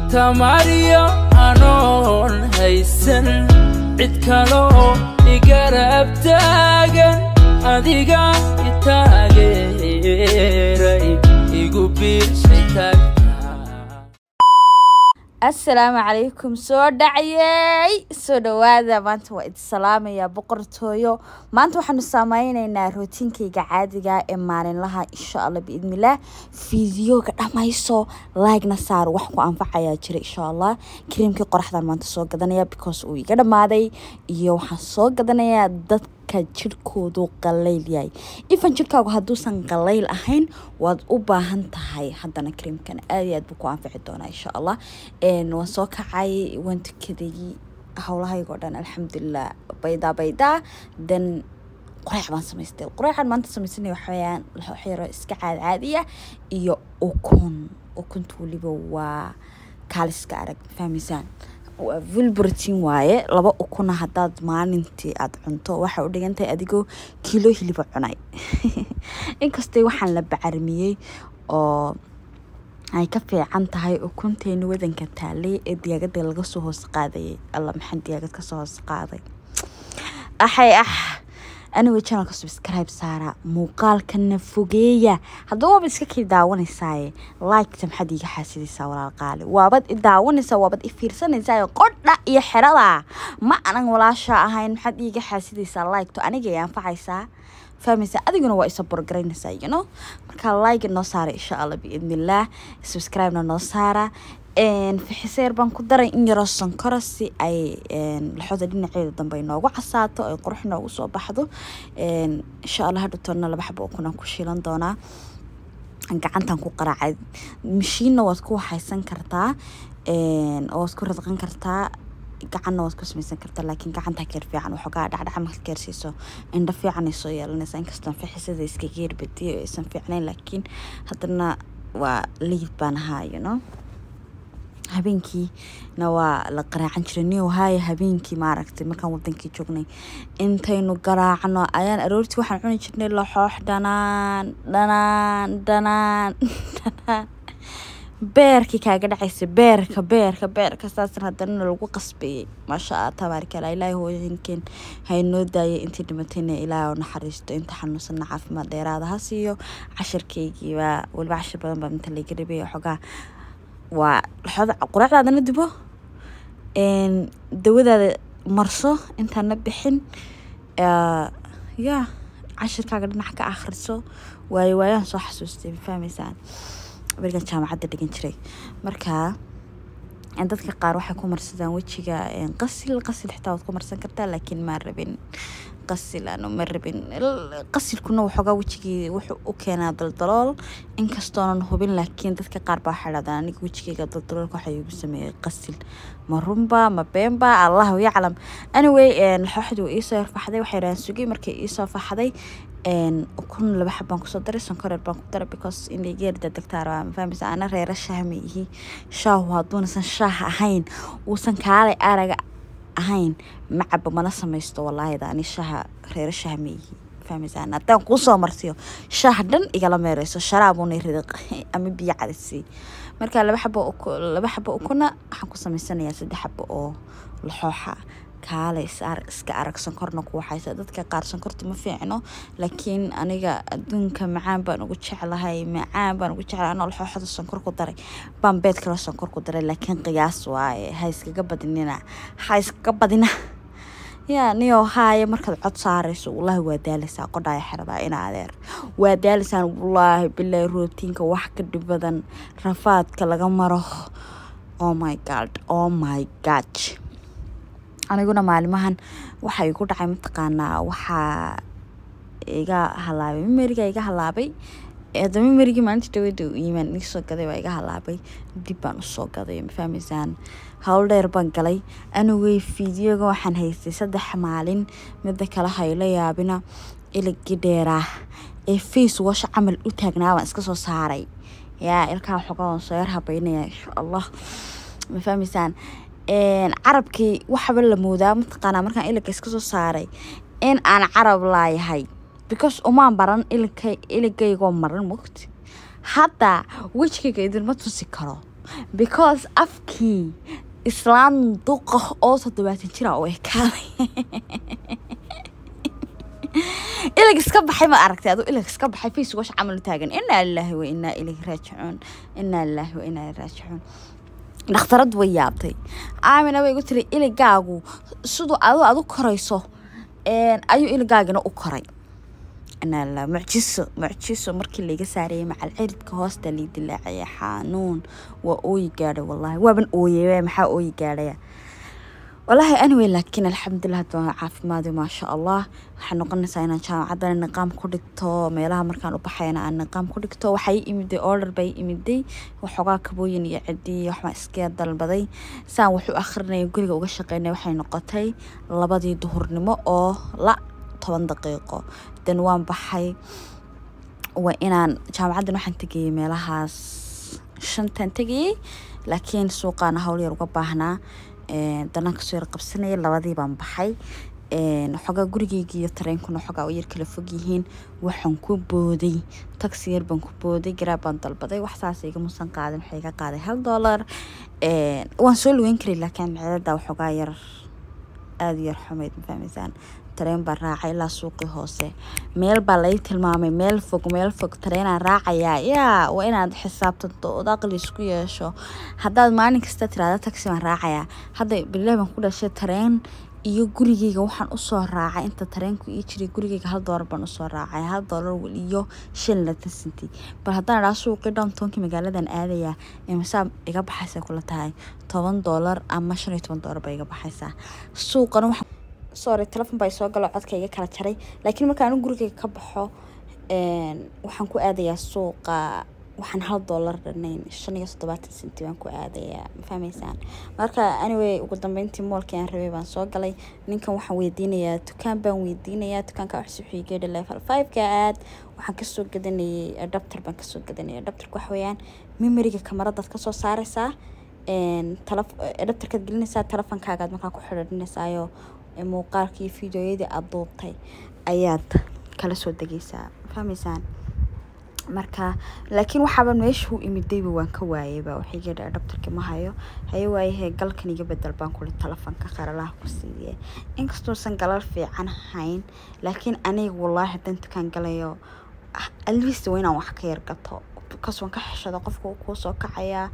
tamariyo anoon haysan cid kaloo igarab taagan adiga itaageeray igu biirshay taagta assalaamu calaykum soo dhacyey soo dhawaada maanta waa idi salaamayaa boqortooyo maanta waxaanu saameyneynaa rootiinkayga caadiga ee maalinlaha insha allah biidnillaah fiidiyoga dhammayso laagna saar wax ku anfacayaa jira insha allah kariimkii qoraxdan maanta soo gadanaya because uu iga dhammaaday iyo waxaan soo gadanayaa dadka jirhkoodu qallayl yahay ifan jirhkaagu hadduusan qallayl ahayn waad u baahan tahay haddana kariimkan aad iyo aad buu ku anfici doonaa insha allah waan soo kacay waan tukaday howlahayga oo dhan alxamdulilah baydaa baydaa then qoreex baan samaystay qoreexan maanta samaysanaya waxaweyaan waxyaro iska caad caadiya iyo ukun ukunta weliba waa kaaliska arag fahmaysaan waa vilbrotin waaye laba ukuna haddaad maalintii aada cunto waxay u dhigantahay adigoo kiilo hiliba cunay inkastay waxaan la bacarimiyey oo ay ka fiican tahay ukunteeni wadanka taalay ee diyaagada laga soo hoos qaadayay alla maxaa diyaagad kasoo hoos qaaday axay ah anigoo channelka subscribe saara muuqaalkana fogeeya haddaba waabad iska kii daawanaysaa liketa maxaad iiga xaasidaysaa walaal qaali waabad i daawanaysaa waabad i fiirsanaysaa qodha iyo xerada ma anan walaasha ahayn maxaad iiga xaasidaysaa likto aniga ay anfacaysaa fahmaysa adiguna waa isa borgaraynaysaa you know marka like noo saara insha allah biidnillaah subscribe-na noo saara fixiseer baan ku daray in yaroo sankora si ay laxooda dhinaceeda dambe inoogu casaato ay qurux noogu soo baxdo insha allah hadhutoona laba xabo kunaan ku shiilan doonaa gacantan ku qaraacay mashiinna waad ku waxaysan kartaa oo waad ku radqan kartaa gacanna waad ku samaysan kartaa laakiin gacanta keer fiican waxoogaa dhacdhaca marka keersiiso indho fiican ay soo yeelanaysaa inkastoo fixisada iska geerbadiyo aysan fiicnayn laakiin haddana waa liid baan ahaa you know habeenkiina waa la qaraacan jiray niyow haaya habeenkii maaragtay markaan wadankii joognay intaynu garaacno ayaan aroortii waxaan cuni jirnay laxoox dhanaan dhanaan dhanaan dhanaan beerkii kaaga dhacaysa beerka beerka beerka saasna haddana lagu qasbayay maasha allah tabaarikala ilaahay hooyinkeen haynoo daayay intii dhimatayna ilaahay oo naxariisto inta xanuunsanna caafimaad dheeraada ha siiyo cashirkaygiibaa weliba cashir badan baa inta laga rabay xogaa waa laxooda quraacdaadana dubo dawadaada marso intaana bixin ya cashirkaaga dhinac ka akhriso waayo waayaan soo xasuustay ma fahmaysaan berigan jaamacadda dhigan jiray marka dadka qaar waxay ku marsadaan wejiga qasil qasil xitaa waad ku marsan kartaa laakiin maa rabin qasil ano ma rabin qasilkuna waxoogaa wejigii wuxuu u keenaa daldalool inkastoonan hubin laakiin dadka qaar baa waxay dhahdaan aniga wejigayga daldaloolka waxaa iigu sameeyey qasil ma runba ma beenba allahu yaclam anyway laxooxdii waa iisoo yarfaxday waxay dhahaan sugay markay iisoo faxday ukun laba xab baan kusoo daray sankoreer baan ku daray because inay geerida degtaara ma fahmaysa ana reera shaah ma ihi shaahu hadduunasan shaah ahayn uusan kaalay araga ahayn macaba mana samaysto wallaahi ani shaaha reera shaah ma ihi fahmaysaa haddaan kuusoo marsiyo shaah dhan igala meereyso sharaabuuna ridiq ama biyo cadisii marka laba xabo laba xabo ukuna waxaan ku samaysanayaa saddex xabo oo laxooxa kaale iska arag sankorna ku waxaysa dadka qaar sankorta ma fiicno laakiin aniga adduunka macaan baan ugu jeclahay macaan baan ugu jeclahay anoo laxooxada sankor ku daray baan beed kale sankor ku daray laakiin qiyaas waaye ha iskaga badinina ha iskaga badina yaa niyoo haaya markaad cod saarayso wallaahi waa daalaysaa qodhaya xeradaa ina adeer waa daalaysaan wallaahi bilaahi rootiinka wax ka dhib badan rafaadka laga maro oh my god oh my god aniguna maalimahan waxa igu dhacay mataqaanaa waxaa iga halaabay mimeriga iga halaabay hadda mimerigii maalinta dhawada iimaan iisoo gaday waa iga halaabay dib baan usoo gaday ma fahmaysaan howl dheer baan galay anigay fiidiyoga waxaan haystay saddex maalin midda kale hayla yaabina iligii dheeraa ee face wash camal u taagnaa baan iska soo saaray yaa ilkaa xogaa waan soo yar habeynaya insha allah ma fahmaysaan carabkii waxaba la moodaa mataqaanaa markaan ilinka iska soo saaray in aan carab laayahay because umaan baran ilinka iligaygoo maran mogti hadda wejigayga idinma tusi karo because afkii islaan duqa oo toddobaatan jira oo ekaaday ilig iska baxay ma aragtay aduu ilig iska baxay face wash camal u taagan inaa lilaahi wa inaa ilayhi raajicuun inaa lilaahi wa inaa ilayhi raajicuun dhakhtarad way yaabtay aamina bay igu tiri iligaagu siduu adu adu korayso ayuu iligaagina u koray inaa mucjiso mucjiso markii layga saarayay macal ciridka hoosta lii dilaacaya xanuun waa ooyi gaadhay wallaahi waaban ooyey maxaa ooyi gaadhaya wallaahi anyway laakiin alxamdulilah hadda waan caafimaadi maasha allah waxaa noqonaysaa inaan jaamacaddana niqaam ku dhigto meelaha markaan u baxayna aan niqaam ku dhigto waxay imiday order bay imiday waxoogaa kabooyin iyo cidii waxbaan iska dalbaday saan wuxuu akhrinaya guriga uga shaqeynay waxay noqotay labadii duhurnimo oo la toban daqiiqo dan waan baxay waa inaan jaamacaddan waxaan tegayay meelahaas shantan tegayay laakiin suuqaana hawl yar uga baahnaa danaan kasoo yar qabsanaya labadii baan baxay xogaa gurigeyga iyo tareenkuna xogaa u yar kala fog yihiin waxaan ku booday taxi yar baan ku booday garaab baan dalbaday wax saas iga musan qaadin waxay iga qaaday hal dollar waan soo lugeyn karay laakiin maceedada waxoogaa yar aada yar xumayd ma fahmaysaan tareen baan raacay ilaa suuqii hoose meel baa lai tilmaamay meel fog meel fog tareenaan raacayaa yaa waa inaad xisaabtanto ood aqli isku yeesho haddaad maalin kasta tiraada taxi baan raacayaa hadda bilah baan ku dhashay tareen iyo gurigeyga waxaan usoo raacay inta tareenku ii jiray gurigeyga hal doolar baan usoo raacay hal doolar iyo shan latan senty bal haddaan idhaa suuqii dhamtoonkii magaaladan aadayaa imisaa iga baxaysa kula tahay toban doolar ama shan iyo toban doolar baa iga baxaysaa suuqana waxa sorry telefon baa soo galo codka iga kala jaray laakiin marka anu gurigeyga ka baxo waxaan ku aadayaa suuqa waxaan hal doolar dhanayn shan iyo toddobaatan senti baan ku aadayaa ma fahmaysaan marka anyway ugu dambeyntii moolkii aan rabay baan soo galay ninkan waxaan weydiinayaa dukaan baan weydiinayaa dukaanka wax wuxuu geedha level five-ka aad waxaan kasoo gadanayay adapter baan kasoo gadanayay adapterka waxa weeyaan memoriga kamaradaad kasoo saareysaa adapterkaad gelinaysaa telefonkaagaad markaa ku xidhiidhinaysaayoo muuqaalka iyo fideoyadii aada duubtay ayaad kala soo degeysaa fahmaysaan marka laakiin waxaaban meesha u imidayba waan ka waayayba waxay geedha adhabtarki ma hayo haye waayahee galkan iga bedel baan kuli telefonka qaralaha ku siiye inkastuusan galal fiican hayn laakiin aniga wallaahi haddaan dukaan galayo alist waa inaan wax ka yar gato bikaas waan ka xeshada qofka kuu soo kacayaa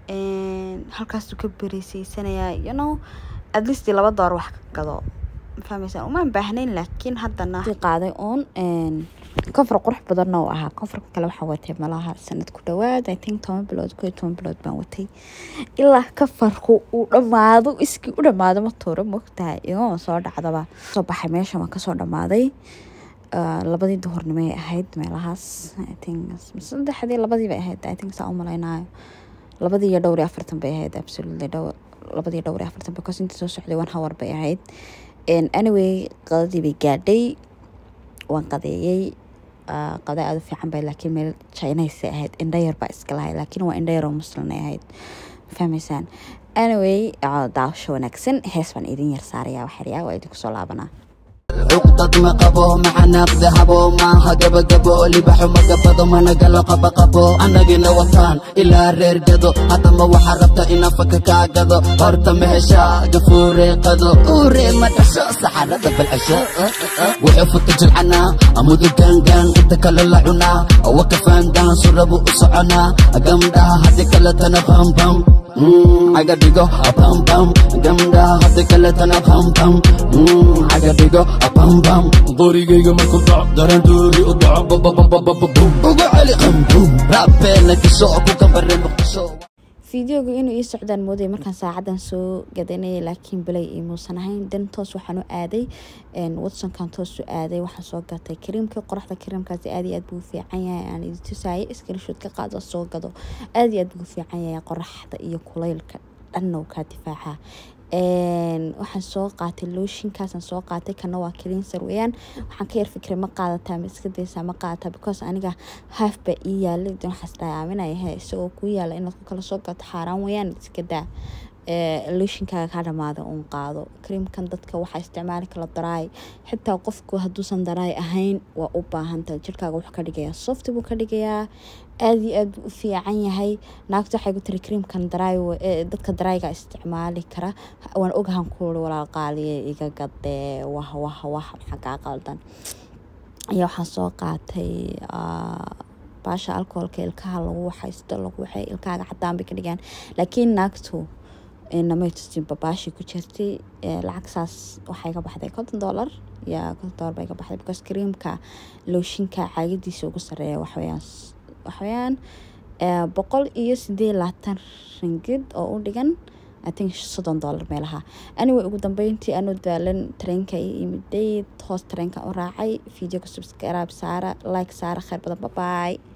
halkaasuu ka bereeseysanayaa you know at least laba door wax ka gado fahmaysaan umaan baahnayn laakiin haddana qaaday uun kofar qurux badanna uu ahaa kofarka kale waxaa watay malaha sanad ku dhawaad i think toban bilood ko iyo toban bilood baan watay ilaa kafarku uu dhammaado iskii u dhammaado ma tuuro mogtahay igama soo dhacdaba soo baxay meesha waan kasoo dhammaaday labadii duhurnimo ay ahayd meelahaas i think saddexdii labadii bay ahayd i think saa u malaynayo labadii iyo dhowr iyo afartan bay ahayd absolutely dhowr labadii dhowr iyo afartan because intii soo socday one hour bay ahayd anyway qadadii bay gaadhay waan qadeeyey qada aada u fiican bay laakiin meel chinaysa ahayd indhayar baa iska lahay laakiin waa indhayar oo muslinay ahayd fahmaysaan anyway daawasho wanaagsan hees baan idin yar saarayaa waxyaryaa waa idinku soo laabanaa cuqdad ma qabo maxanaaqda habo maaha gabagabo libaxo magabado managalo qabaqabo annagina wataan ilaa reer gado haddama waxaa rabta inaan faka kaa gado horta ma heshaa gafuureeqado uuree ma dhasho saxarada balcesho wuxuu futa jilcanaa amudu gaangaan inta kale la cunaa waka faandaan surabu u soconaa gamdhaha haddi kaletana bambam caga dhigo bambam gamdhaha haddi kaletana bambam caga dhigo bambam qorigayga markuu dhaco darandoori u dhaco ugu celi qambum raabeena kisho ku kambare muqdisho fideoga inuu ii socdaan moodaya markaan saacadan soo gadanayay laakiin bilay imuusan ahayn dan toos waxaan u aaday watsonkan toos u aaday waxaan soo gatay kariimkii qoraxda kariimkaasi aad iyo aad buu fiican yahay aan idi tusaayay iskalishood ka qaado soo gado aad iyo aad buu fiican yahay qoraxda iyo kulaylka dhanna uu kaa difaaca waxaan soo qaatay looshinkaasaan soo qaatay kana waa cleanser weeyaan waxaan ka yar fikiray ma qaadataa ma iska daysaa ma qaadataa because aniga haaf baa ii yaalay dan waxaas dhahay aaminaya he isagoo kuu yaala inaad ku kala soo gato xaaraan weeyaan iska daa looshinkaaga kaa dhamaada uun qaado creamkan dadka waxaa isticmaali kala daraay xitaa qofku hadduusan daraay ahayn waa u baahantahay jirkaaga wuxuu ka dhigayaa soft buu ka dhigayaa aada iyo aad buu u fiican yahay naagta waxay ku tiri creamkan daraay dadka daraayga isticmaali kara waan ogahan kuuli walaal qaaliye iga gadee wah wah wah maxaa kaa qaldan ayaa waxaan soo qaatay baasha alcoholka ilkaha lagu waxaysto lagu waxay ilkaaga cadaan bay ka dhigaan laakiin naagtu namay tusinba baashii ku jirtay lacag saas waxay ka baxday konton dollar ya konton dollar bay ka baxday because creamka looshinka caagadiisa ugu sareeya waxweyaan waxweyaan boqol iyo sideed labaatan ringid oo u dhigan i think soddon dollar meelaha anyway ugu dambeyntii anuu daalan tareenka iyo imiday hoos tareenka u raacay videoga subscribe saara like saara kheyr badan babaay